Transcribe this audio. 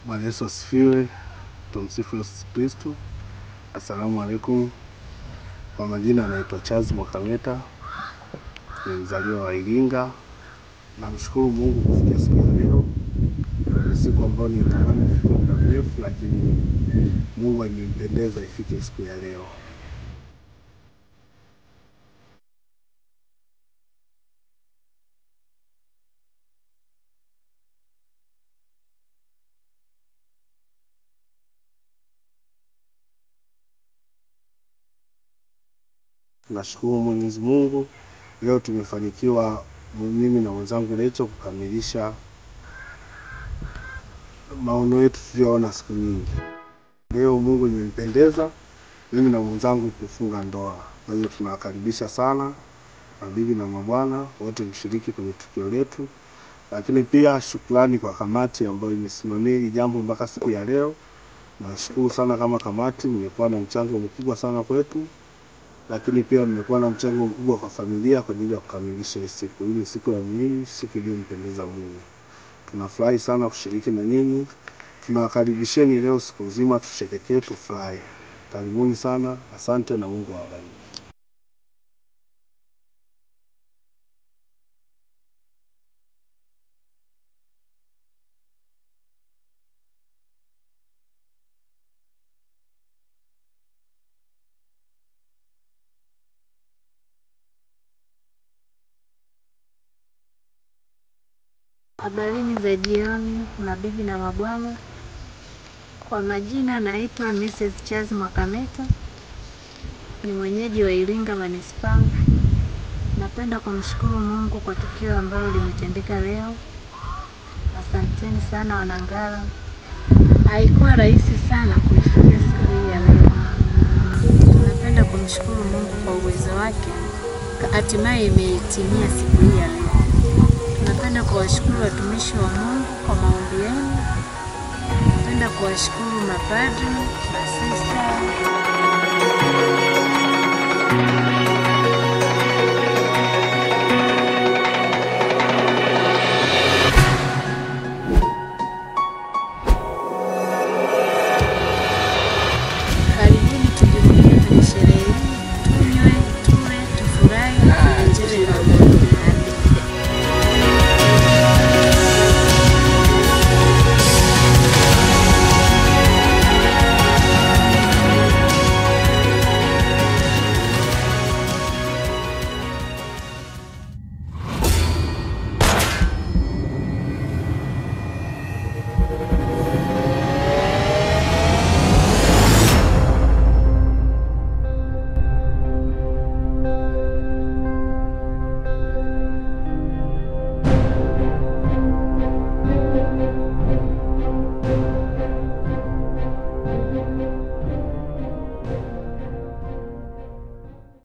Bwana Yesu asifiwe. Tumsifu Yesu Kristo. Assalamu alaikum. Kwa majina anaitwa Charles Mwakameta, ni mzaliwa wa Iringa. Namshukuru Mungu kufikia siku ya leo, ni siku ambayo nilitamani ifike muda mrefu, lakini Mungu amempendeza ifike siku ya leo. Nashukuru Mwenyezi Mungu, leo tumefanikiwa mimi na mwenzangu Lecho kukamilisha maono yetu tuliyoona siku nyingi. Leo Mungu imempendeza mimi na mwenzangu kufunga ndoa. Kwa hiyo tunawakaribisha sana mabibi na mabwana wote mshiriki kwenye tukio letu, lakini pia shukrani kwa kamati ambayo imesimamia hili jambo mpaka siku ya leo. Nashukuru sana kama kamati, mmekuwa na mchango mkubwa sana kwetu lakini pia mmekuwa na mchango mkubwa kwa familia kwa ajili ya kukamilisha hii siku. Hii ni siku ya muhimu, siku iliyompendeza Mungu. Tunafurahi sana kushiriki na nyinyi, tunawakaribisheni leo siku nzima, tusherekee, tufurahi. Karibuni sana, asante na Mungu awabariki. Habarini za jioni, mabibi na mabwana. Kwa majina naitwa Mrs. Charles Mwakameta, ni mwenyeji wa Iringa manispaa. Napenda kumshukuru Mungu kwa tukio ambalo limetendeka leo. Asanteni sana Wanangara. Haikuwa rahisi sana kuifikia siku hii ya leo. Napenda kumshukuru Mungu kwa uwezo wake, hatimaye imetimia siku hii ya leo. Napenda kuwashukuru watumishi wa Mungu kwa maombi yenu. Napenda kuwashukuru mapadri, masista